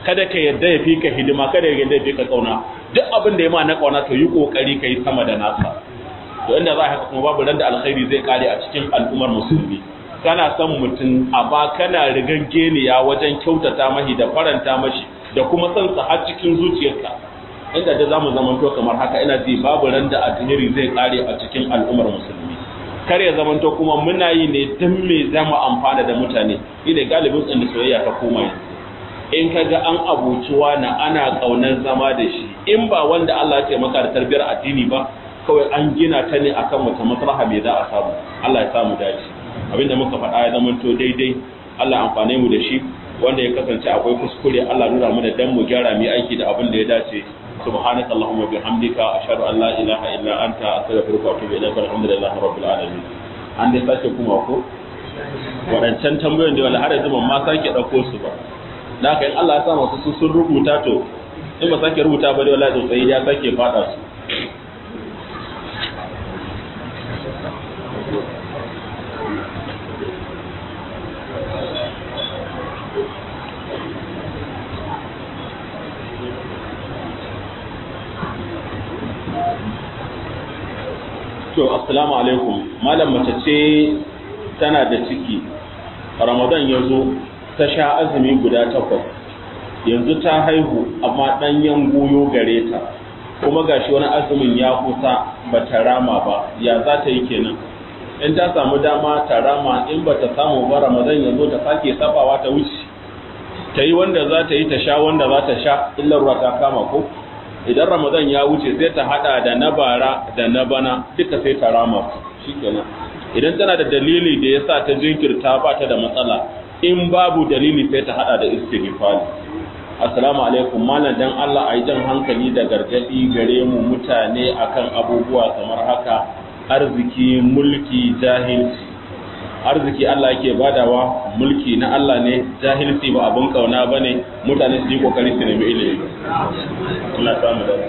A: kada ka yadda ya fi ka hidima kada ya yadda ya fi ka kauna duk abin da ya ma na kauna to yi kokari ka yi sama da nasa to inda za a haka kuma babu ran da alkhairi zai kare a cikin al'ummar musulmi kana son mutum amma kana rigan geniya wajen kyautata mahi da faranta mashi da kuma son sa har cikin zuciyarka inda da zamu zamanto kamar haka ina ji babu ran da alheri zai kare a cikin al'ummar musulmi kar ya zamanto kuma muna yi ne dan me zamu amfana da mutane ine galibin tsin soyayya ta koma yanzu in kaga an abuciwa na ana kaunar zama da shi in ba wanda Allah ya maka da tarbiyar addini ba kawai an gina ta ne akan wata maslaha me za a samu Allah ya samu dace abinda muka faɗa ya zamanto daidai Allah amfane mu da shi wanda ya kasance akwai kuskure Allah nuna mu da dan mu gyara mu aiki da abin da ya dace سبحانك اللهم وبحمدك أشهد أن لا إله إلا أنت أستغفرك وأتوب إليك الحمد لله رب العالمين an dai sake kuma ko waɗancan tambayoyin da wala har yanzu ban ma sake ɗauko su ba da haka in Allah ya sa masu su sun rubuta to in ba sake rubuta ba dai wala tsayi ya sake faɗa su to assalamu alaikum malam mace ce tana da ciki ramadan ya zo ta sha azumi guda takwas yanzu ta haihu amma ɗanyen goyo gare ta kuma gashi wani azumin ya kusa ba ta rama ba ya za ta yi kenan in ta samu dama ta rama in ba ta samu ba ramadan ya zo ta sake sabawa ta wuce ta yi wanda za ta yi ta sha wanda za ta sha illar ruwa ta kama ko idan ramadan ya wuce sai ta hada da na bara da na bana duka sai ta rama shikenan idan tana da dalili da yasa ta jinkirta ba ta da matsala in babu dalili sai ta hada da istighfar assalamu alaikum malam dan Allah ayi jan hankali da gargadi gare mu mutane akan abubuwa kamar haka arziki mulki jahilci arziki Allah yake badawa mulki na Allah ne jahilci ba abun kauna bane mutane su yi kokari su nemi ilimi Allah samu da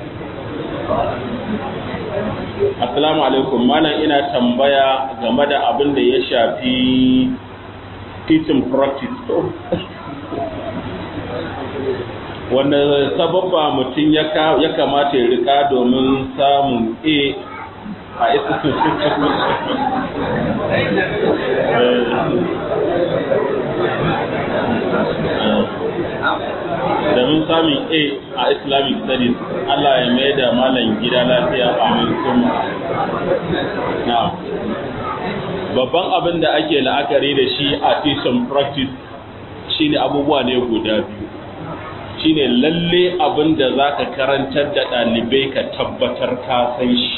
A: Assalamu alaikum malam ina tambaya game da abin da ya shafi teaching practice wanda sababba mutum ya kamata ya rika domin samun a a domin samun a a islamic studies allah ya mai da malam gida lafiya amin kuma na babban abin da ake la'akari da shi a teaching practice shine abubuwa ne guda biyu shine lalle abin da za ka karantar da ɗalibai ka tabbatar ka san shi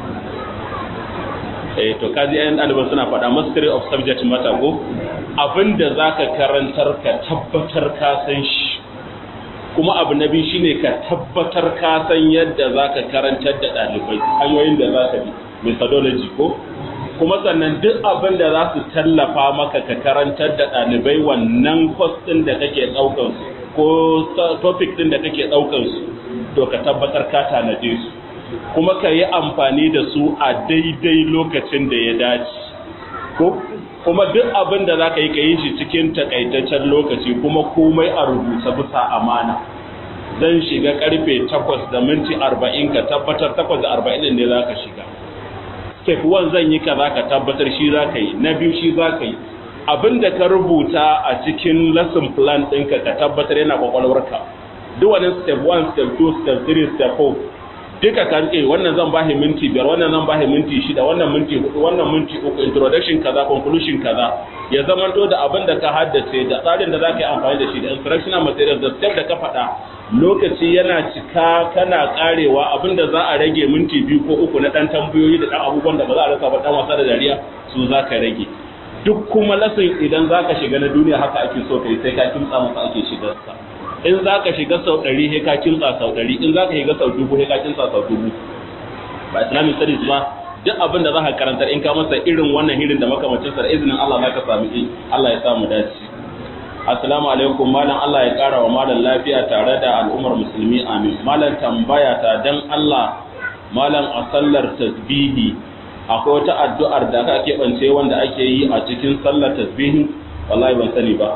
A: eh to kaji ayan ɗaliban suna faɗa mastery of subject matter ko abinda zaka karantar ka tabbatar ka san shi kuma abu na biyu shine ka tabbatar ka san yadda zaka karantar da ɗalibai hanyoyin da zaka bi methodology ko kuma sannan duk abin da za su tallafa maka ka karantar da ɗalibai wannan course ɗin da kake ɗaukar su ko topic ɗin da kake ɗaukar su to ka tabbatar ka tanaje su kuma ka yi amfani da su a daidai lokacin da ya dace ko kuma duk abin da za ka yi ka yi shi cikin takaitaccen lokaci kuma komai a rubuta bisa amana zan shiga karfe 8 da minti 40 ka tabbatar 8 da 40 ne za ka shiga step 1 zan yi ka za ka tabbatar shi za ka yi na biyu shi za ka yi abin da ka rubuta a cikin lesson plan ɗinka ka tabbatar yana kwakwalwarka duk wani step 1 step 2 step 3 step 4 duka ka rike wannan zan bashi minti biyar wannan zan bashi minti shida wannan minti hudu wannan minti uku introduction kaza conclusion kaza ya zamanto da abin da ka haddace da tsarin da zaka yi amfani da shi da instructional materials da step da ka faɗa lokaci yana cika kana karewa abin da za a rage minti biyu ko uku na dan tambayoyi da dan abubuwan da ba za a rasa ba dan wasa da dariya su za ka rage duk kuma lasin idan za ka shiga na duniya haka ake so kai sai ka kimtsa masa ake shigarsa in za ka shiga sau ɗari he ka kimtsa sau ɗari in za ka shiga sau dubu he ka kimtsa sau dubu ba islamic studies ba duk abin da za ka karantar in ka masa irin wannan hirin da makamacin sa da izinin Allah za ka sami in Allah ya samu dace assalamu alaikum malam Allah ya kara wa malam lafiya tare da al'ummar musulmi amin malam tambaya ta dan Allah malam a sallar tasbihi akwai wata addu'ar da aka keɓance wanda ake yi a cikin sallar tasbihi wallahi ban sani ba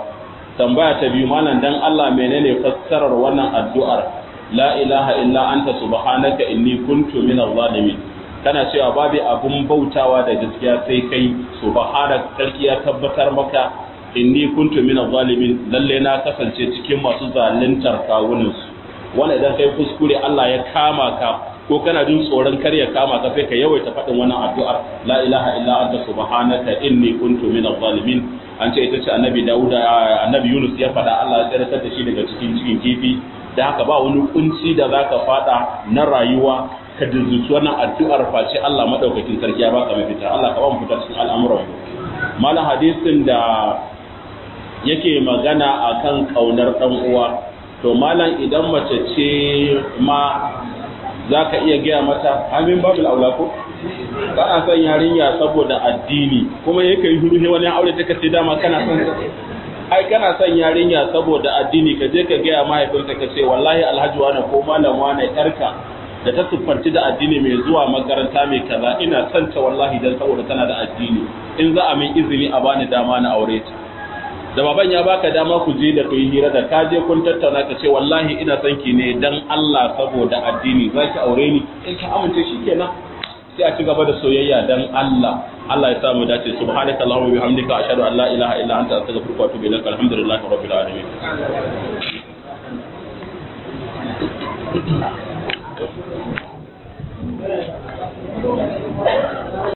A: tambaya ta biyu malam dan Allah menene fassarar wannan addu'ar la ilaha illa anta subhanaka inni kuntu minaz zalimin kana cewa babu abun bautawa da gaskiya sai kai subhanaka sarki ya tabbatar maka inni kuntu minaz zalimin lalle na kasance cikin masu zaluntar kawunan su wanda idan kai kuskure Allah ya kama ka ko kana jin tsoron kar ya kama ka sai ka yawaita faɗin wannan addu'ar la ilaha illa anta subhanaka inni kuntu minaz zalimin an ce ita ce annabi Dawuda annabi Yunus ya faɗa Allah ya tsare da shi daga cikin cikin kifi da haka ba wani kunci da zaka faɗa na rayuwa ka dinzuci wannan addu'ar face Allah madaukakin sarki ya baka mafita Allah ka ba mu fita cikin al'amuran malam hadisin da yake magana akan kaunar dan uwa to malam idan mace ce ma za ka iya gaya mata amin babul aula ko kana son yarinya saboda addini kuma yake yi hudu wani aure ta kace dama kana son ai kana son yarinya saboda addini ka je ka gaya mahaifinta ka ce wallahi alhaji wani ko malam wani yarka da ta siffanci da addini mai zuwa makaranta mai kaza ina son ta wallahi dan saboda tana da addini in za a min izini a bani dama na aure ta da baban ya baka dama ku je da kai hira da ka je kun tattauna ka ce wallahi ina son ki ne dan Allah saboda addini za ki aure ni in ka amince shikenan sai a ci gaba da soyayya dan Allah Allah ya samu dace subhanaka allahumma bihamdika ashhadu an la ilaha illa anta astaghfiruka wa atubu ilaik alhamdulillahi rabbil alamin